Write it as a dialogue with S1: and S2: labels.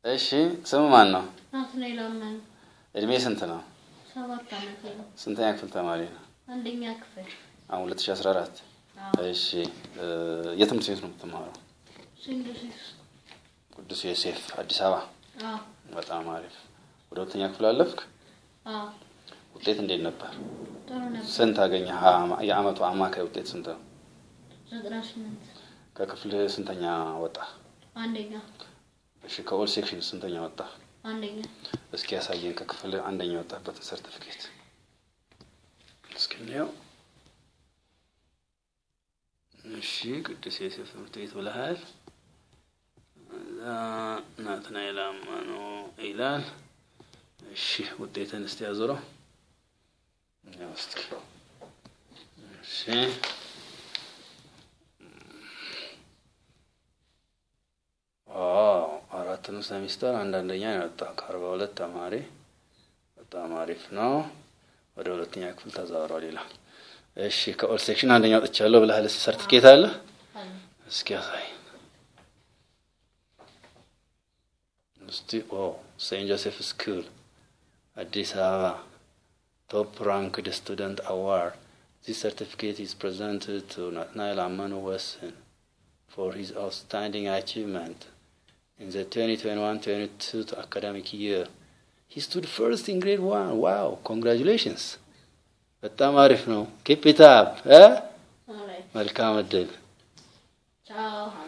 S1: እሺ ስም ማን ነው?
S2: ናትናኤል አመኑ
S1: እድሜ ስንት ነው?
S2: ሰባት ዓመቴ ነው።
S1: ስንተኛ ክፍል ተማሪ ነው?
S2: አንደኛ ክፍል
S1: አሁን 2014 እሺ እ የትምህርት ቤት ነው የምትማረው?
S2: ሴንት ጆሴፍ
S1: ቅዱስ ዮሴፍ አዲስ አበባ።
S2: አዎ
S1: በጣም አሪፍ። ወደ ሁለተኛ ክፍል አለፍክ?
S2: አዎ
S1: ውጤት እንዴት ነበር?
S2: ጥሩ ነበር።
S1: ስንት አገኘ? የአመቱ አማካይ ውጤት ስንት ነው?
S2: ዘጠና ስምንት
S1: ከክፍል ስንተኛ ወጣ?
S2: አንደኛ
S1: እሺ ከኦል ሴክሽን ስንተኛ ወጣ?
S2: አንደኛ
S1: እስኪ ያሳየን ከክፍል አንደኛ የወጣበትን ሰርቲፊኬት እስኪ እንየው። እሺ ቅዱስ ዮሴፍ ትምህርት ቤት ብለሃል። እዛ ናትናኤል አማኑ ይላል። እሺ ውጤትን እስቲ ያዞረው። ያው እስኪ እሺ አራቱንም ሰሚስተር አንዳንደኛ ነው የወጣው ከአርባ ሁለት ተማሪ በጣም አሪፍ ነው። ወደ ሁለተኛ ክፍል ተዛውሯል ይላል። እሺ ከኦል ሴክሽን አንደኛ ወጥቻለሁ ብለሃል። እስኪ ሰርቲፊኬት አለ
S2: አለ
S1: እስኪ ያሳይ እስቲ። ኦ ሴንት ጆሴፍ ስኩል አዲስ አበባ ቶፕ ራንክድ ስቱደንት አዋርድ ዚስ ሰርቲፊኬት ኢዝ ፕሬዘንትድ ቱ ናትናኤል አመኑ ወስን for his outstanding achievement in the 2021-22 academic year. He stood first in grade one. Wow, congratulations. በጣም አሪፍ ነው። ኪፕ ኢት አፕ።
S2: ኦልራይት
S1: መልካም እድል።
S2: ቻው